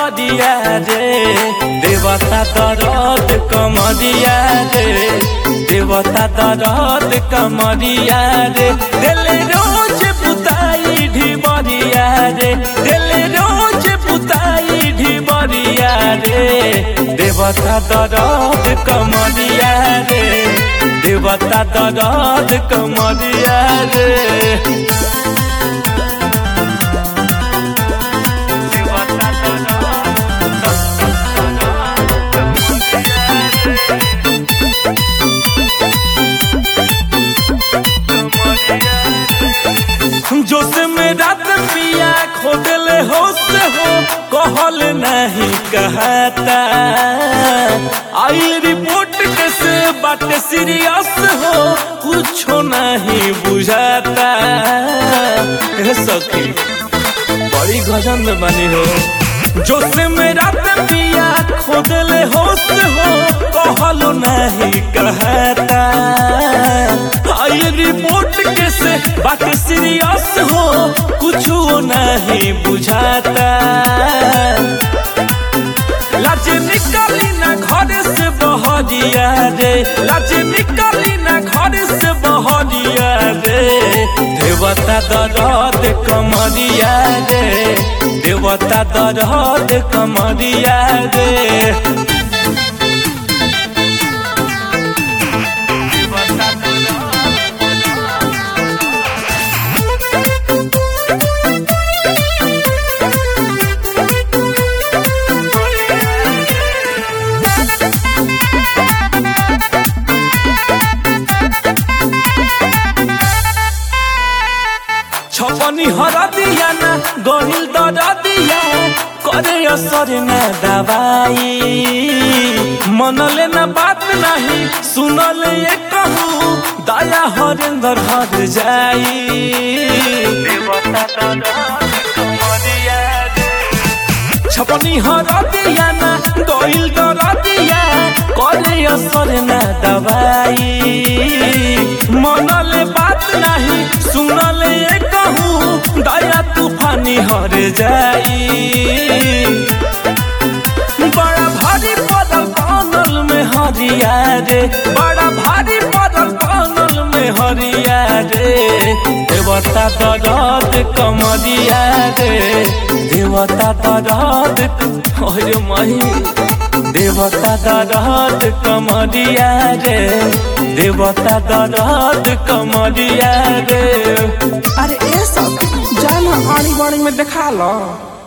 कमरिया रे देवता दरद कमरिया रे देवता दरद कमरिया रे दिल रोज बुताई ढिबरिया रे दिल रोज बुताई ढिबरिया रे देवता दरद कमरिया रे देवता दरद कमरिया रे जोश में रात पिया खोदले होश हो कहल नहीं कहता आई रिपोर्ट कैसे बात सीरियस हो कुछो नहीं बुझाता ए सखी बड़ी गजन में बनी हो जोश में रात पिया खोदले होश हो कहल नहीं कहता आई रिपोर्ट कैसे बात सीरियस हो कुछ नहीं बुझाता लाज निकली ना घर से बहरिया रे लाज निकली ना घर से बहरिया रे देवता दरद कमरिया रे देवता दरद कमरिया रे छपनी हर दिया ना गहिल दर दिया करे असर न दवाई मनले न बात नहीं सुनले ये कहूँ दया हरेंद्र हर जाई छपनी हर दिया ना गहिल दर दिया करे असर न दवाई मनले बात नहीं सुनले ये कहूँ दया तूफानी हर जाई बड़ा भारी पदल कानल में हरिया रे बड़ा भारी पदल कानल में हरिया रे देवता दरद कमरिया रे देवता दरद ओरे मही देवता दरद कमरिया रे देवता दरद कमरिया रे अरे ए सब जाना आनी बाड़ी में देखा लो